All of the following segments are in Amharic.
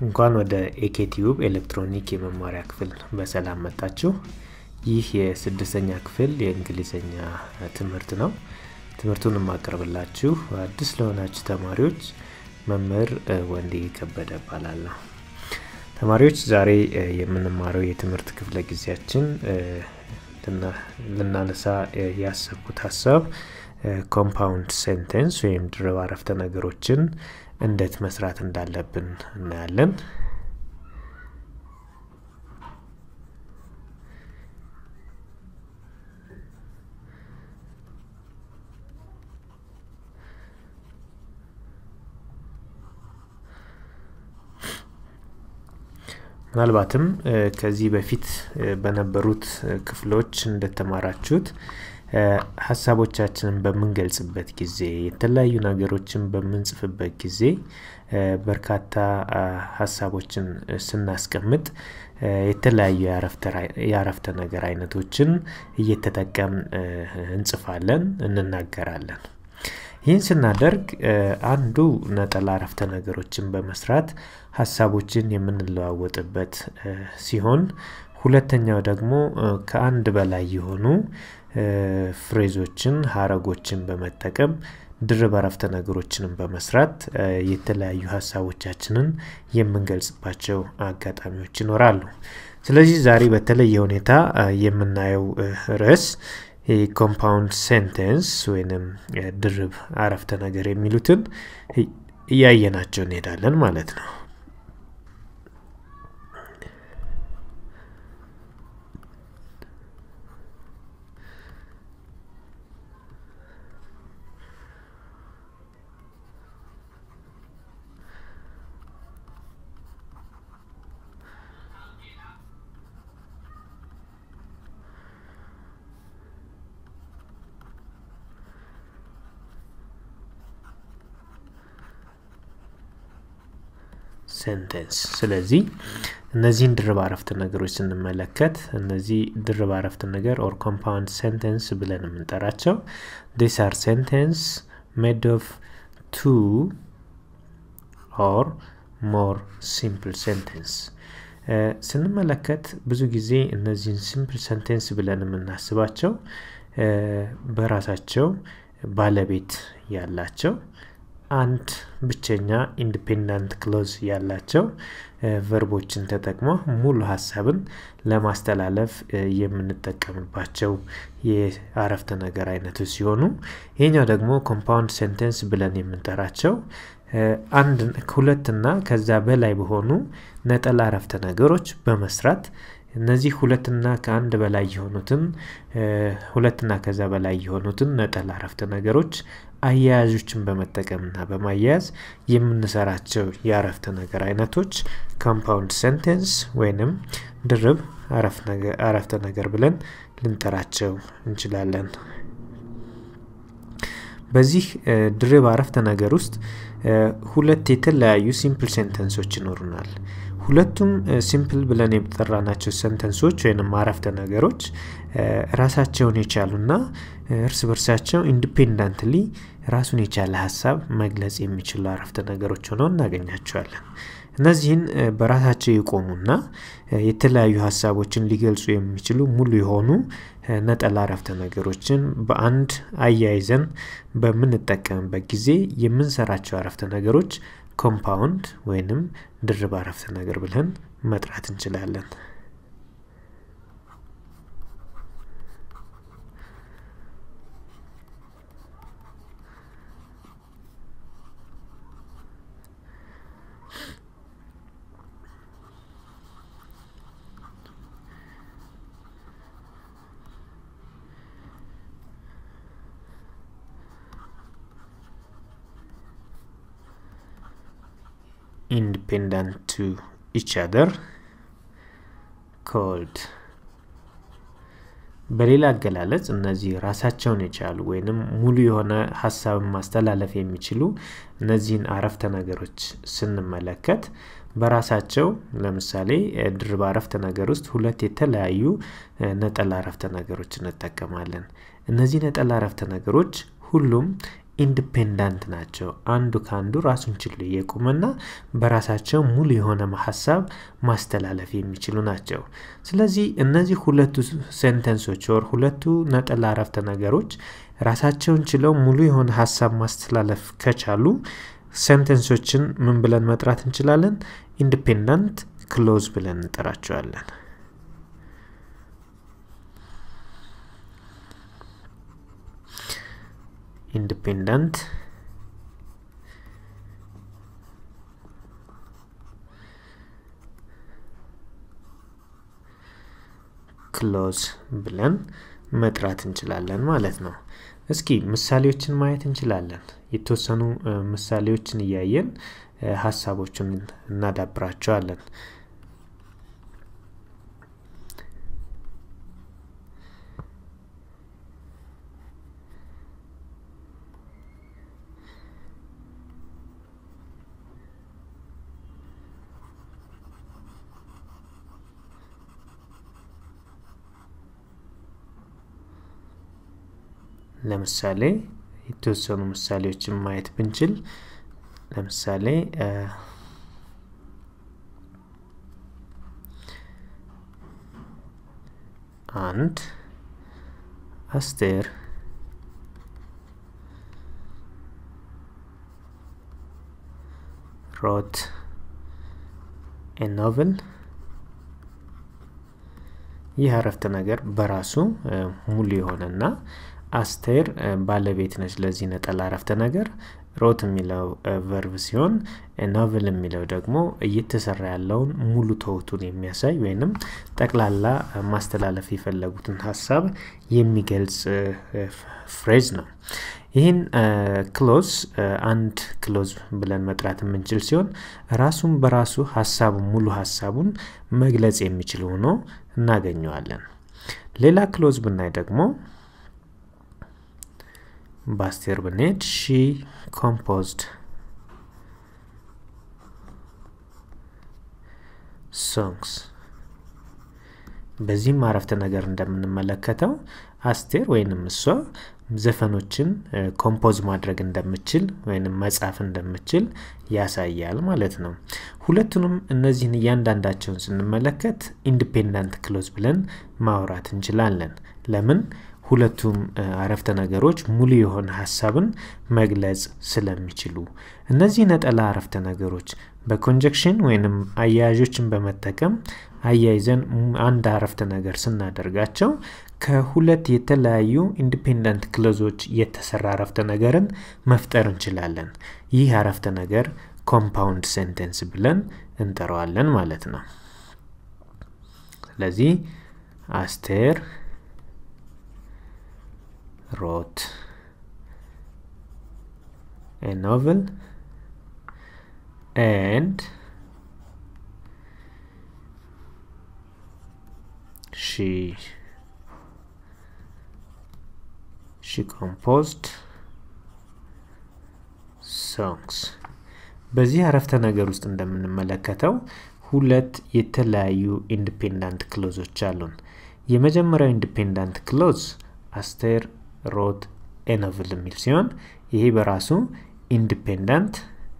እንኳን ወደ ኤኬቲዩብ ኤሌክትሮኒክ የመማሪያ ክፍል በሰላም መጣችሁ። ይህ የስድስተኛ ክፍል የእንግሊዝኛ ትምህርት ነው። ትምህርቱን የማቀርብላችሁ አዲስ ለሆናችሁ ተማሪዎች መምህር ወንዴ ከበደ እባላለሁ። ተማሪዎች ዛሬ የምንማረው የትምህርት ክፍለ ጊዜያችን ልናነሳ ያሰብኩት ሀሳብ ኮምፓውንድ ሴንቴንስ ወይም ድርብ አረፍተ ነገሮችን እንዴት መስራት እንዳለብን እናያለን። ምናልባትም ከዚህ በፊት በነበሩት ክፍሎች እንደተማራችሁት ሀሳቦቻችንን በምንገልጽበት ጊዜ የተለያዩ ነገሮችን በምንጽፍበት ጊዜ በርካታ ሀሳቦችን ስናስቀምጥ የተለያዩ የአረፍተ ነገር አይነቶችን እየተጠቀም እንጽፋለን፣ እንናገራለን። ይህን ስናደርግ አንዱ ነጠላ አረፍተ ነገሮችን በመስራት ሀሳቦችን የምንለዋወጥበት ሲሆን ሁለተኛው ደግሞ ከአንድ በላይ የሆኑ ፍሬዞችን ሀረጎችን በመጠቀም ድርብ አረፍተ ነገሮችንም በመስራት የተለያዩ ሀሳቦቻችንን የምንገልጽባቸው አጋጣሚዎች ይኖራሉ። ስለዚህ ዛሬ በተለየ ሁኔታ የምናየው ርዕስ ኮምፓውንድ ሴንቴንስ ወይንም ድርብ አረፍተ ነገር የሚሉትን እያየናቸው እንሄዳለን ማለት ነው። ሴንቴንስ። ስለዚህ እነዚህን ድርብ አረፍተ ነገሮች ስንመለከት እነዚህ ድርብ አረፍተ ነገር ኦር ኮምፓውንድ ሴንቴንስ ብለን የምንጠራቸው ዲስ አር ሴንቴንስ ሜድ ኦፍ ቱ ኦር ሞር ሲምፕል ሴንቴንስ ስንመለከት ብዙ ጊዜ እነዚህን ሲምፕል ሴንቴንስ ብለን የምናስባቸው በራሳቸው ባለቤት ያላቸው አንድ ብቸኛ ኢንዲፔንዳንት ክሎዝ ያላቸው ቨርቦችን ተጠቅሞ ሙሉ ሀሳብን ለማስተላለፍ የምንጠቀምባቸው የአረፍተ ነገር አይነቶች ሲሆኑ ይህኛው ደግሞ ኮምፓውንድ ሴንቴንስ ብለን የምንጠራቸው አንድ ሁለትና ከዛ በላይ በሆኑ ነጠላ አረፍተ ነገሮች በመስራት እነዚህ ሁለትና ከአንድ በላይ የሆኑትን ሁለትና ከዛ በላይ የሆኑትን ነጠላ አረፍተ ነገሮች አያያዦችን በመጠቀምና በማያያዝ የምንሰራቸው የአረፍተ ነገር አይነቶች ኮምፓውንድ ሴንቴንስ ወይንም ድርብ አረፍተ ነገር ብለን ልንጠራቸው እንችላለን። በዚህ ድርብ አረፍተ ነገር ውስጥ ሁለት የተለያዩ ሲምፕል ሴንተንሶች ይኖሩናል። ሁለቱም ሲምፕል ብለን የጠራናቸው ሰንተንሶች ወይም አረፍተ ነገሮች ራሳቸውን የቻሉና እርስ በርሳቸው ኢንዲፔንዳንትሊ ራሱን የቻለ ሀሳብ መግለጽ የሚችሉ አረፍተ ነገሮች ሆነው እናገኛቸዋለን። እነዚህን በራሳቸው የቆሙና የተለያዩ ሀሳቦችን ሊገልጹ የሚችሉ ሙሉ የሆኑ ነጠላ አረፍተ ነገሮችን በአንድ አያይዘን በምንጠቀምበት ጊዜ የምንሰራቸው አረፍተ ነገሮች ኮምፓውንድ ወይንም ድርብ አረፍተ ነገር ብለን መጥራት እንችላለን። independent to each other called በሌላ አገላለጽ እነዚህ ራሳቸውን የቻሉ ወይንም ሙሉ የሆነ ሀሳብን ማስተላለፍ የሚችሉ እነዚህን አረፍተ ነገሮች ስንመለከት በራሳቸው ለምሳሌ ድርብ አረፍተ ነገር ውስጥ ሁለት የተለያዩ ነጠላ አረፍተ ነገሮች እንጠቀማለን። እነዚህ ነጠላ አረፍተ ነገሮች ሁሉም ኢንዲፔንዳንት ናቸው። አንዱ ከአንዱ ራሱን ችሎ የቆመና በራሳቸው ሙሉ የሆነ ሀሳብ ማስተላለፍ የሚችሉ ናቸው። ስለዚህ እነዚህ ሁለቱ ሴንተንሶች ወር ሁለቱ ነጠላ አረፍተ ነገሮች ራሳቸውን ችለው ሙሉ የሆነ ሀሳብ ማስተላለፍ ከቻሉ ሴንተንሶችን ምን ብለን መጥራት እንችላለን? ኢንዲፔንዳንት ክሎዝ ብለን እንጠራቸዋለን። ኢንዲፔንዳንት ክሎዝ ብለን መጥራት እንችላለን ማለት ነው። እስኪ ምሳሌዎችን ማየት እንችላለን። የተወሰኑ ምሳሌዎችን እያየን ሀሳቦቹን እናዳብራቸዋለን። ለምሳሌ የተወሰኑ ምሳሌዎችን ማየት ብንችል ለምሳሌ አንድ አስቴር ሮት ኤ ኖቭል ይህ አረፍተ ነገር በራሱ ሙሉ የሆነና አስቴር ባለቤት ነች ለዚህ ነጠላ አረፍተ ነገር። ሮት የሚለው ቨርብ ሲሆን ኖቭል የሚለው ደግሞ እየተሰራ ያለውን ሙሉ ተውቱን የሚያሳይ ወይንም ጠቅላላ ማስተላለፍ የፈለጉትን ሀሳብ የሚገልጽ ፍሬዝ ነው። ይህን ክሎዝ አንድ ክሎዝ ብለን መጥራት የምንችል ሲሆን ራሱን በራሱ ሀሳቡ ሙሉ ሀሳቡን መግለጽ የሚችል ሆኖ እናገኘዋለን። ሌላ ክሎዝ ብናይ ደግሞ በአስቴር ብንሄድ ሺ ኮምፖዝድ ሶንግስ በዚህም አረፍተ ነገር እንደምንመለከተው አስቴር ወይንም እሷ ዘፈኖችን ኮምፖዝ ማድረግ እንደምችል ወይንም መጻፍ እንደምችል ያሳያል ማለት ነው። ሁለቱንም እነዚህን እያንዳንዳቸውን ስንመለከት ኢንዲፔንዳንት ክሎዝ ብለን ማውራት እንችላለን። ለምን? ሁለቱም አረፍተ ነገሮች ሙሉ የሆነ ሀሳብን መግለጽ ስለሚችሉ። እነዚህ ነጠላ አረፍተ ነገሮች በኮንጀክሽን ወይንም አያያዦችን በመጠቀም አያይዘን አንድ አረፍተ ነገር ስናደርጋቸው ከሁለት የተለያዩ ኢንዲፔንደንት ክሎዞች የተሰራ አረፍተ ነገርን መፍጠር እንችላለን። ይህ አረፍተ ነገር ኮምፓውንድ ሴንቴንስ ብለን እንጠራዋለን ማለት ነው። ስለዚህ አስቴር wrote a novel and she she composed songs በዚህ አረፍተ ነገር ውስጥ እንደምንመለከተው ሁለት የተለያዩ ኢንዲፔንዳንት ክሎዞች አሉን። የመጀመሪያው ኢንዲፔንዳንት ክሎዝ አስቴር ሮት ኤኖቭል የሚል ሲሆን ይሄ በራሱ ኢንዲፔንዳንት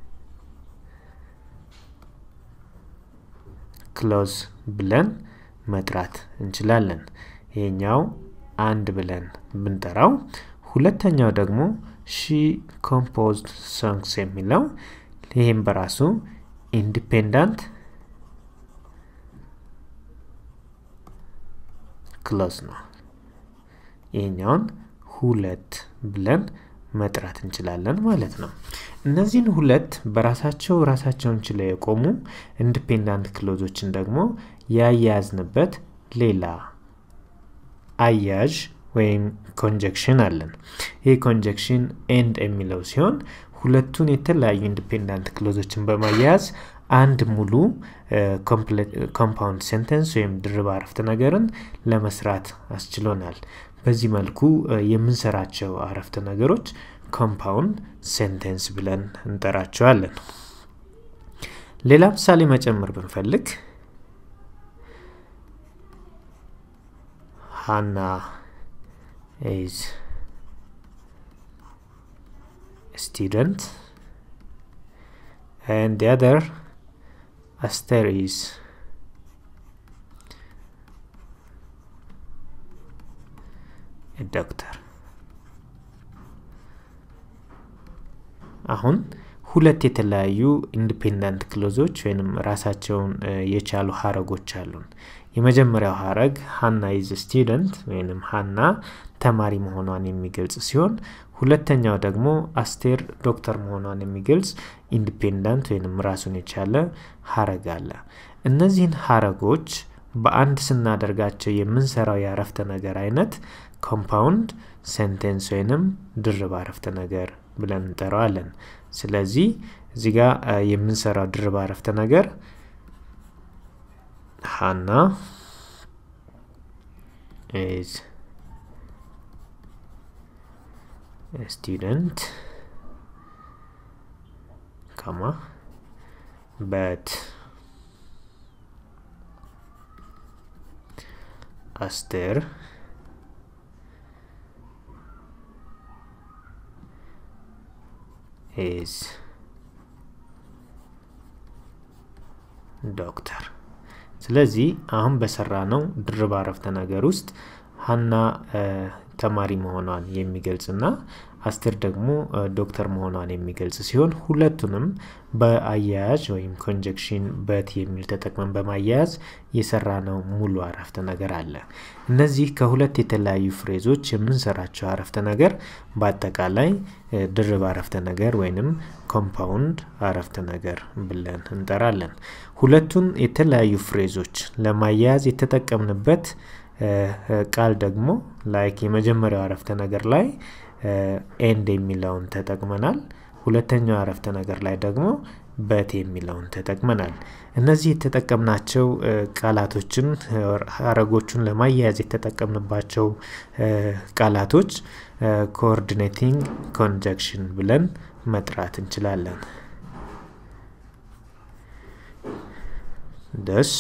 ክሎዝ ብለን መጥራት እንችላለን። ይሄኛው አንድ ብለን ብንጠራው፣ ሁለተኛው ደግሞ ሺ ኮምፖዝድ ሶንግስ የሚለው ይህም በራሱ ኢንዲፔንዳንት ክሎዝ ነው። ይህኛውን ሁለት ብለን መጥራት እንችላለን ማለት ነው። እነዚህን ሁለት በራሳቸው ራሳቸውን ችለው የቆሙ ኢንዲፔንዳንት ክሎዞችን ደግሞ ያያያዝንበት ሌላ አያዥ ወይም ኮንጀክሽን አለን። ይህ ኮንጀክሽን ኤንድ የሚለው ሲሆን ሁለቱን የተለያዩ ኢንዲፔንዳንት ክሎዞችን በማያያዝ አንድ ሙሉ ኮምፓውንድ ሴንተንስ ወይም ድርብ አረፍተ ነገርን ለመስራት አስችሎናል። በዚህ መልኩ የምንሰራቸው አረፍተ ነገሮች ኮምፓውንድ ሴንቴንስ ብለን እንጠራቸዋለን። ሌላ ምሳሌ መጨመር ብንፈልግ ሃና ኢዝ student and the other Aster is a doctor አሁን ሁለት የተለያዩ ኢንዲፔንደንት ክሎዞች ወይም ራሳቸውን የቻሉ ሀረጎች አሉን የመጀመሪያው ሀረግ ሀና ኢዝ ስቱደንት ወይም ሀና ተማሪ መሆኗን የሚገልጽ ሲሆን ሁለተኛው ደግሞ አስቴር ዶክተር መሆኗን የሚገልጽ ኢንዲፔንደንት ወይም ራሱን የቻለ ሀረግ አለ እነዚህን ሀረጎች በአንድ ስናደርጋቸው የምንሰራው የአረፍተ ነገር አይነት ኮምፓውንድ ሴንቴንስ ወይንም ድርብ አረፍተ ነገር ብለን እንጠራዋለን ስለዚህ እዚህ ጋር የምንሰራው ድርብ አረፍተ ነገር ሀና is a student comma but Aster is ዶክተር ስለዚህ አሁን በሰራ ነው ድርብ አረፍተ ነገር ውስጥ ሀና ተማሪ መሆኗን የሚገልጽና አስቴር ደግሞ ዶክተር መሆኗን የሚገልጽ ሲሆን ሁለቱንም በአያያዥ ወይም ኮንጀክሽን በት የሚል ተጠቅመን በማያያዝ የሰራ ነው ሙሉ አረፍተ ነገር አለ እነዚህ ከሁለት የተለያዩ ፍሬዞች የምንሰራቸው አረፍተ ነገር በአጠቃላይ ድርብ አረፍተ ነገር ወይንም ኮምፓውንድ አረፍተ ነገር ብለን እንጠራለን ሁለቱን የተለያዩ ፍሬዞች ለማያያዝ የተጠቀምንበት ቃል ደግሞ ላይክ የመጀመሪያው አረፍተ ነገር ላይ ኤንድ የሚለውን ተጠቅመናል ሁለተኛው አረፍተ ነገር ላይ ደግሞ በት የሚለውን ተጠቅመናል እነዚህ የተጠቀምናቸው ቃላቶችን ሀረጎቹን ለማያያዝ የተጠቀምንባቸው ቃላቶች ኮኦርዲኔቲንግ ኮንጀክሽን ብለን መጥራት እንችላለን ደስ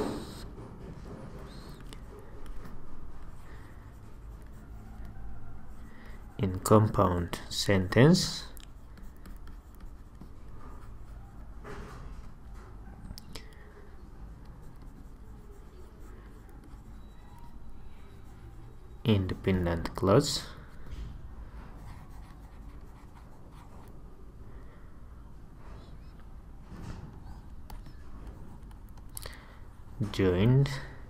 in compound sentence independent clause joined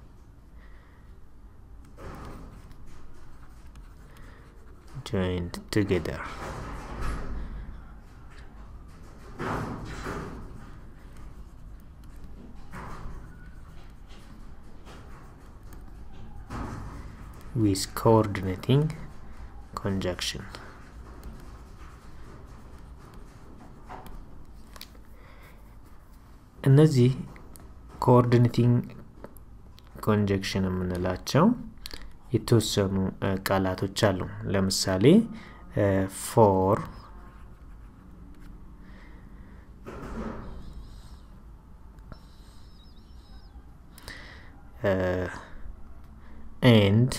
joined together. with coordinating conjunction. እነዚህ ኮኦርዲኔቲንግ ኮንጀክሽን የምንላቸው የተወሰኑ ቃላቶች አሉ ለምሳሌ ፎር ኤንድ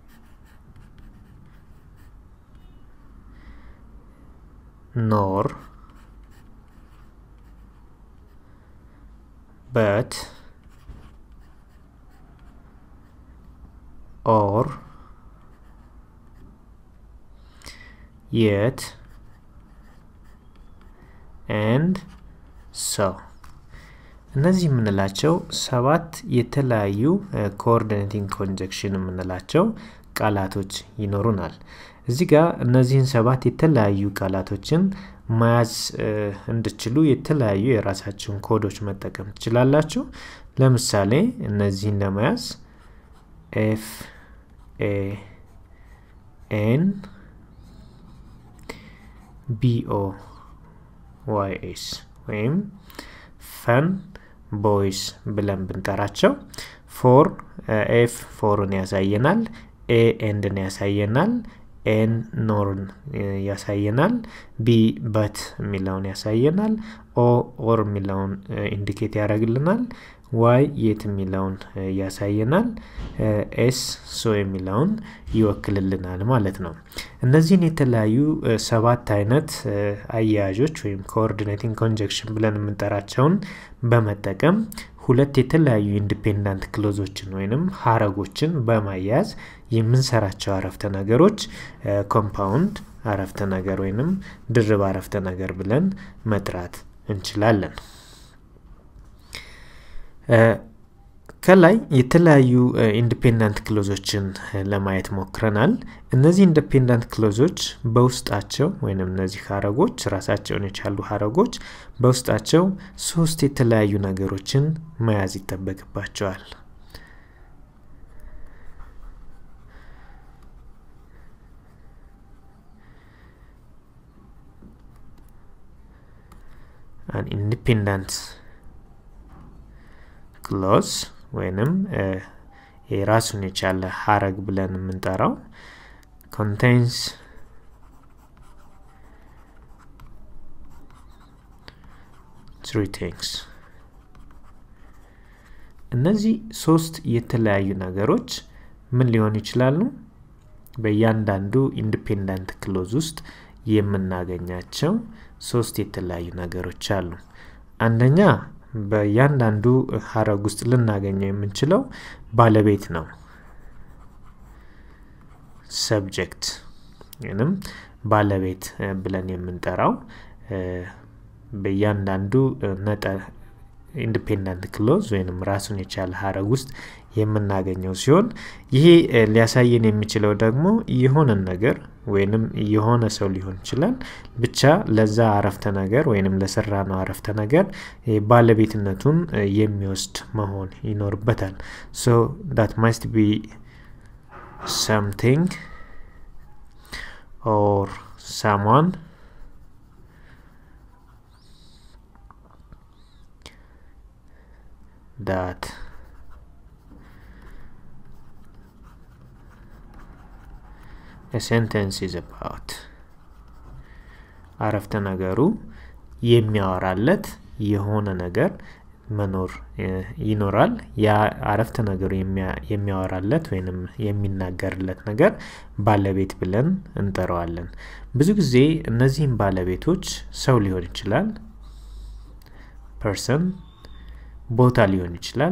ኖር በት or yet and so እነዚህ የምንላቸው ሰባት የተለያዩ ኮኦርዲኔቲንግ ኮንጀክሽን የምንላቸው ቃላቶች ይኖሩናል እዚህ ጋር እነዚህን ሰባት የተለያዩ ቃላቶችን መያዝ እንድችሉ የተለያዩ የራሳቸውን ኮዶች መጠቀም ትችላላችሁ ለምሳሌ እነዚህን ለመያዝ ኤፍ ኤ ኤን ቢኦ ዋይ ኤስ ወይም ፈን ቦይስ ብለን ብንጠራቸው ፎር ኤፍ ፎርን ያሳየናል ኤ ኤንድን ያሳየናል ኤን ኖርን ያሳየናል ቢ በት የሚለውን ያሳየናል ኦ ኦር የሚለውን ኢንዲኬት ያደረግልናል ዋይ የት የሚለውን ያሳየናል። ኤስ ሶ የሚለውን ይወክልልናል ማለት ነው። እነዚህን የተለያዩ ሰባት አይነት አያያዦች ወይም ኮኦርዲኔቲንግ ኮንጀክሽን ብለን የምንጠራቸውን በመጠቀም ሁለት የተለያዩ ኢንዲፔንዳንት ክሎዞችን ወይንም ሀረጎችን በማያያዝ የምንሰራቸው አረፍተ ነገሮች ኮምፓውንድ አረፍተ ነገር ወይንም ድርብ አረፍተ ነገር ብለን መጥራት እንችላለን። ከላይ የተለያዩ ኢንዲፔንዳንት ክሎዞችን ለማየት ሞክረናል። እነዚህ ኢንዲፔንዳንት ክሎዞች በውስጣቸው ወይም እነዚህ ሀረጎች ራሳቸውን የቻሉ ሀረጎች በውስጣቸው ሶስት የተለያዩ ነገሮችን መያዝ ይጠበቅባቸዋል። an independent ክሎዝ ወይንም የራሱን የቻለ ሀረግ ብለን የምንጠራው ኮንቴንስ ትሪ ቲንግስ እነዚህ ሶስት የተለያዩ ነገሮች ምን ሊሆን ይችላሉ? በእያንዳንዱ ኢንዲፔንዳንት ክሎዝ ውስጥ የምናገኛቸው ሶስት የተለያዩ ነገሮች አሉ። አንደኛ በእያንዳንዱ ሀረግ ውስጥ ልናገኘው የምንችለው ባለቤት ነው። ሰብጀክት ወይም ባለቤት ብለን የምንጠራው በእያንዳንዱ ነጠ ኢንዲፔንዳንት ክሎዝ ወይም ራሱን የቻለ ሀረግ ውስጥ የምናገኘው ሲሆን ይሄ ሊያሳየን የሚችለው ደግሞ የሆነን ነገር ወይንም የሆነ ሰው ሊሆን ይችላል ብቻ ለዛ አረፍተ ነገር ወይንም ለሰራ ነው አረፍተ ነገር ባለቤትነቱን የሚወስድ መሆን ይኖርበታል። ሶ ዳት ማስት ቢ ሰምቲንግ ኦር ሳሟን that a sentence is about አረፍተ ነገሩ የሚያወራለት የሆነ ነገር መኖር ይኖራል። ያ አረፍተ ነገሩ የሚያወራለት ወይንም የሚናገርለት ነገር ባለቤት ብለን እንጠራዋለን። ብዙ ጊዜ እነዚህም ባለቤቶች ሰው ሊሆን ይችላል፣ ፐርሰን ቦታ ሊሆን ይችላል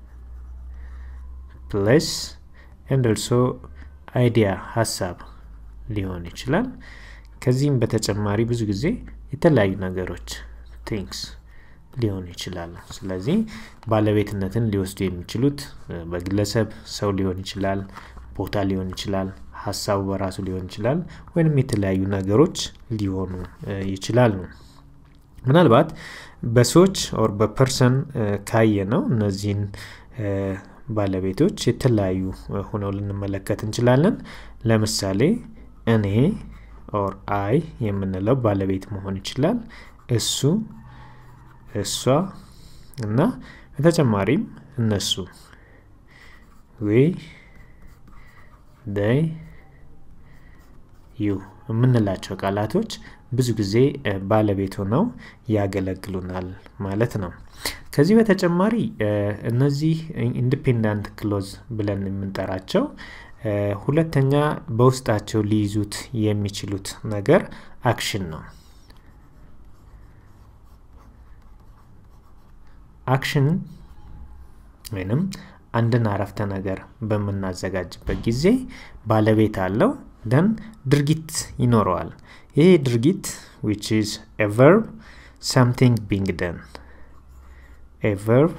ፕሌስ ኤንድ ኦልሶ አይዲያ ሀሳብ ሊሆን ይችላል። ከዚህም በተጨማሪ ብዙ ጊዜ የተለያዩ ነገሮች ቲንግስ ሊሆኑ ይችላሉ። ስለዚህ ባለቤትነትን ሊወስዱ የሚችሉት በግለሰብ ሰው ሊሆን ይችላል፣ ቦታ ሊሆን ይችላል፣ ሀሳቡ በራሱ ሊሆን ይችላል፣ ወይንም የተለያዩ ነገሮች ሊሆኑ ይችላሉ። ምናልባት በሰዎች ኦር በፐርሰን ካየ ነው እነዚህን ባለቤቶች የተለያዩ ሆነው ልንመለከት እንችላለን። ለምሳሌ እኔ ኦር አይ የምንለው ባለቤት መሆን ይችላል። እሱ፣ እሷ እና በተጨማሪም እነሱ ዊ ደይ ዩ የምንላቸው ቃላቶች ብዙ ጊዜ ባለቤት ሆነው ያገለግሉናል ማለት ነው። ከዚህ በተጨማሪ እነዚህ ኢንዲፔንዳንት ክሎዝ ብለን የምንጠራቸው ሁለተኛ በውስጣቸው ሊይዙት የሚችሉት ነገር አክሽን ነው። አክሽን ወይንም አንድን አረፍተ ነገር በምናዘጋጅበት ጊዜ ባለቤት አለው ደን ድርጊት ይኖረዋል። ይሄ ድርጊት ዊች ኢዝ ኤ ቨርብ something being done a verb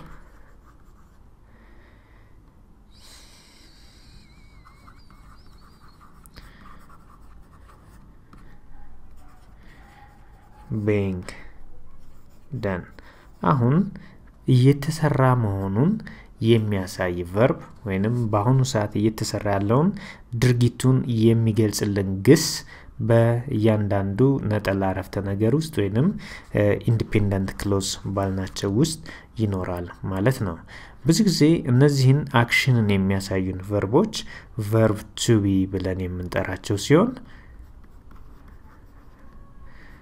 being done አሁን እየተሰራ መሆኑን የሚያሳይ ቨርብ ወይንም በአሁኑ ሰዓት እየተሰራ ያለውን ድርጊቱን የሚገልጽልን ግስ በእያንዳንዱ ነጠላ አረፍተ ነገር ውስጥ ወይንም ኢንዲፔንደንት ክሎዝ ባልናቸው ውስጥ ይኖራል ማለት ነው። ብዙ ጊዜ እነዚህን አክሽንን የሚያሳዩን ቨርቦች ቨርብ ቱቢ ብለን የምንጠራቸው ሲሆን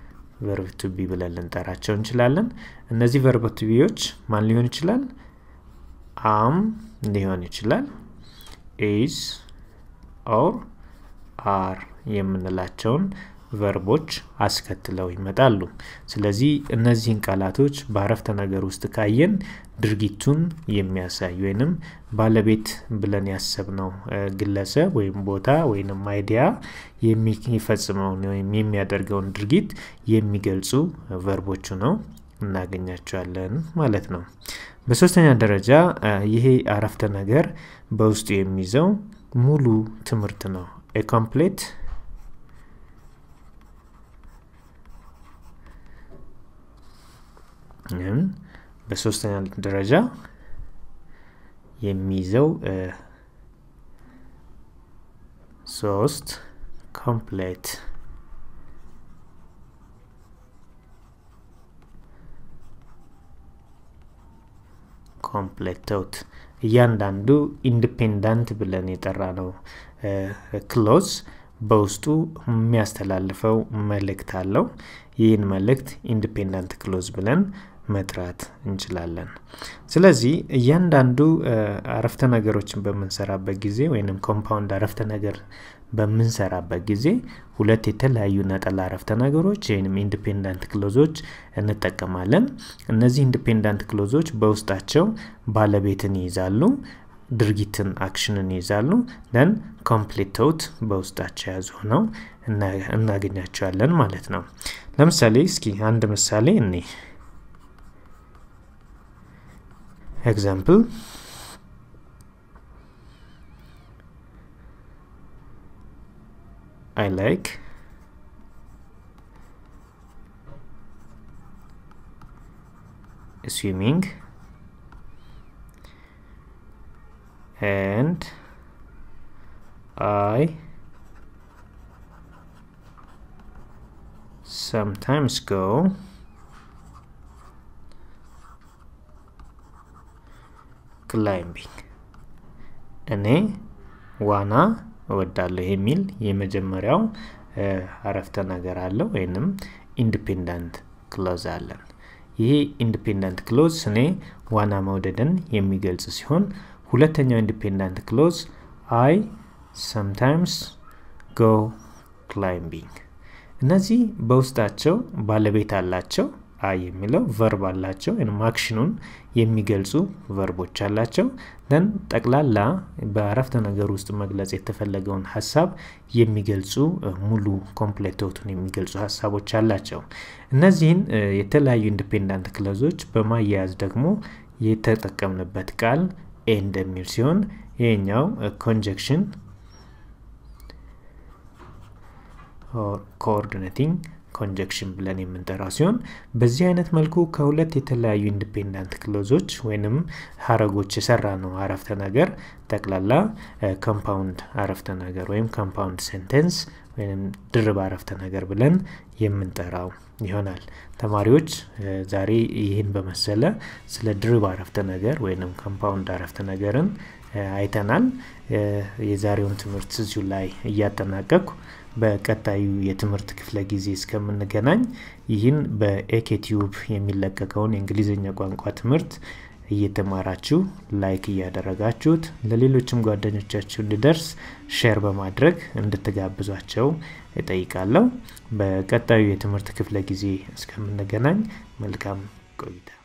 ቨርብ ቱቢ ብለን ልንጠራቸው እንችላለን። እነዚህ ቨርብ ቱቢዎች ማን ሊሆን ይችላል? አም ሊሆን ይችላል ኢዝ ኦር አር የምንላቸውን ቨርቦች አስከትለው ይመጣሉ። ስለዚህ እነዚህን ቃላቶች በአረፍተ ነገር ውስጥ ካየን ድርጊቱን የሚያሳይ ወይንም ባለቤት ብለን ያሰብነው ግለሰብ ወይም ቦታ ወይንም አይዲያ የሚፈጽመውን ወይም የሚያደርገውን ድርጊት የሚገልጹ ቨርቦቹ ነው እናገኛቸዋለን ማለት ነው። በሶስተኛ ደረጃ ይሄ አረፍተ ነገር በውስጡ የሚይዘው ሙሉ ትምህርት ነው። ኮምፕሌት በሶስተኛ ደረጃ የሚይዘው ሶስት ኮምፕሌት ኮምፕሌት ተውት እያንዳንዱ ኢንዲፔንዳንት ብለን የጠራ ነው ክሎዝ በውስጡ የሚያስተላልፈው መልእክት አለው። ይህን መልእክት ኢንዲፔንዳንት ክሎዝ ብለን መጥራት እንችላለን። ስለዚህ እያንዳንዱ አረፍተ ነገሮችን በምንሰራበት ጊዜ ወይም ኮምፓውንድ አረፍተ ነገር በምንሰራበት ጊዜ ሁለት የተለያዩ ነጠላ አረፍተ ነገሮች ወይም ኢንዲፔንዳንት ክሎዞች እንጠቀማለን። እነዚህ ኢንዲፔንዳንት ክሎዞች በውስጣቸው ባለቤትን ይይዛሉ፣ ድርጊትን አክሽንን ይይዛሉ። ደን ኮምፕሊት ተውት በውስጣቸው የያዙ ሆነው እናገኛቸዋለን ማለት ነው። ለምሳሌ እስኪ አንድ ምሳሌ እኔ ኤግዛምፕል I like swimming and I sometimes go climbing እኔ ዋና እወዳለሁ የሚል የመጀመሪያው አረፍተ ነገር አለው ወይንም ኢንዲፔንዳንት ክሎዝ አለን። ይሄ ኢንዲፔንዳንት ክሎዝ እኔ ዋና መውደድን የሚገልጽ ሲሆን ሁለተኛው ኢንዲፔንዳንት ክሎዝ አይ ሰምታይምስ ጎ ክላይምቢንግ። እነዚህ በውስጣቸው ባለቤት አላቸው። አይ የሚለው ቨርብ አላቸው ወይም አክሽኑን የሚገልጹ ቨርቦች አላቸው። ደን ጠቅላላ በአረፍተ ነገር ውስጥ መግለጽ የተፈለገውን ሀሳብ የሚገልጹ ሙሉ ኮምፕሌቶቱን የሚገልጹ ሀሳቦች አላቸው። እነዚህን የተለያዩ ኢንዲፔንዳንት ክለዞች በማያያዝ ደግሞ የተጠቀምንበት ቃል ኤንድ የሚል ሲሆን ይሄኛው ኮንጀክሽን ኮኦርዲኔቲንግ ኮንጀክሽን ብለን የምንጠራው ሲሆን በዚህ አይነት መልኩ ከሁለት የተለያዩ ኢንዲፔንዳንት ክሎዞች ወይንም ሀረጎች የሰራ ነው አረፍተ ነገር ጠቅላላ ኮምፓውንድ አረፍተ ነገር ወይም ኮምፓውንድ ሴንቴንስ ወይም ድርብ አረፍተ ነገር ብለን የምንጠራው ይሆናል። ተማሪዎች ዛሬ ይህን በመሰለ ስለ ድርብ አረፍተ ነገር ወይም ኮምፓውንድ አረፍተ ነገርን አይተናል። የዛሬውን ትምህርት እዚሁ ላይ እያጠናቀቅኩ በቀጣዩ የትምህርት ክፍለ ጊዜ እስከምንገናኝ ይህን በኤኬቲዩብ የሚለቀቀውን የእንግሊዝኛ ቋንቋ ትምህርት እየተማራችሁ ላይክ እያደረጋችሁት ለሌሎችም ጓደኞቻችሁ እንዲደርስ ሼር በማድረግ እንድትጋብዟቸው እጠይቃለሁ። በቀጣዩ የትምህርት ክፍለ ጊዜ እስከምንገናኝ መልካም ቆይታ